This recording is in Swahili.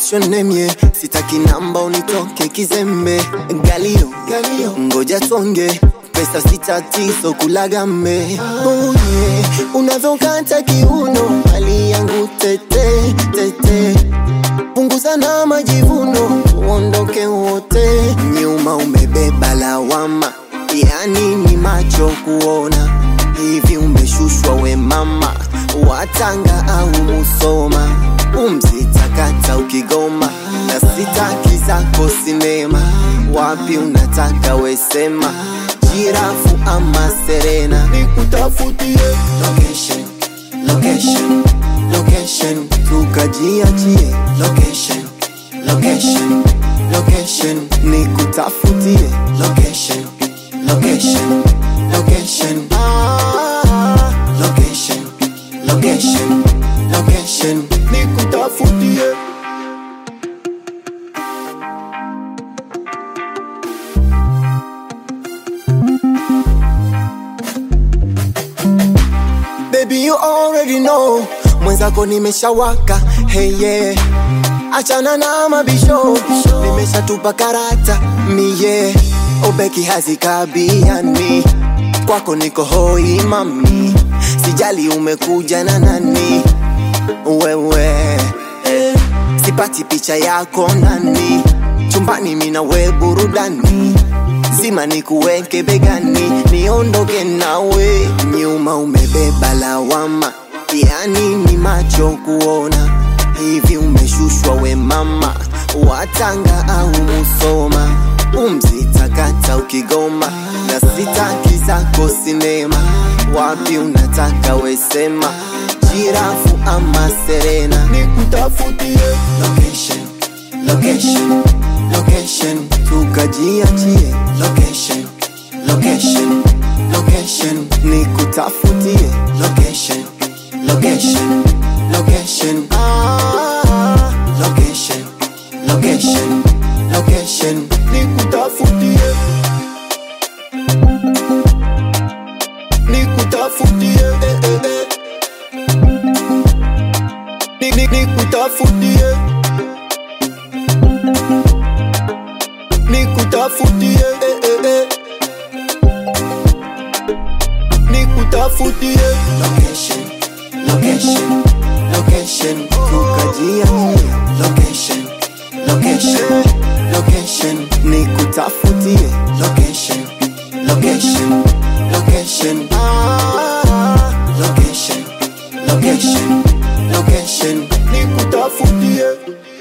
what's your name yeah sitaki namba unitoke kizembe galio galio ngoja tonge pesa si tatizo kulagame oh yeah unavyokata kiuno hali yangu tete tete punguza na majivuno tuondoke wote nyuma umebeba lawama yani ni macho kuona hivi umeshushwa we mama watanga au musoma umzitakata ukigoma na sitaki zako sinema wapi unataka wesema jirafu ama serena nikutafutie location location location tukajiachie location location location nikutafutie location location location ah, location location location nikutafutie Baby you already know mwenzako nimeshawaka hey yeah achana na mabisho nimeshatupa karata miye obeki hazikabiani kwako niko hoi mami sijali umekuja na nani wewe eh, sipati picha yako nani chumbani mina we burudani zima nikuweke begani niondoke nawe nyuma umebeba lawama yani ni macho kuona hivi umeshushwa we mama watanga au musoma umzitakata ukigoma na sitaki zako sinema wapi unataka wesema jirafu ama serena nikutafutie location location location tukajiachie location location location nikutafutie location location location ah, location location location nikutafutie nikutafutie eh, eh, eh. Ni- ni- nikutafutie nikutafutie eh, eh, eh. nikutafutie location location location tukajiachie location location location nikutafutie location location location ah, location location location nikutafutie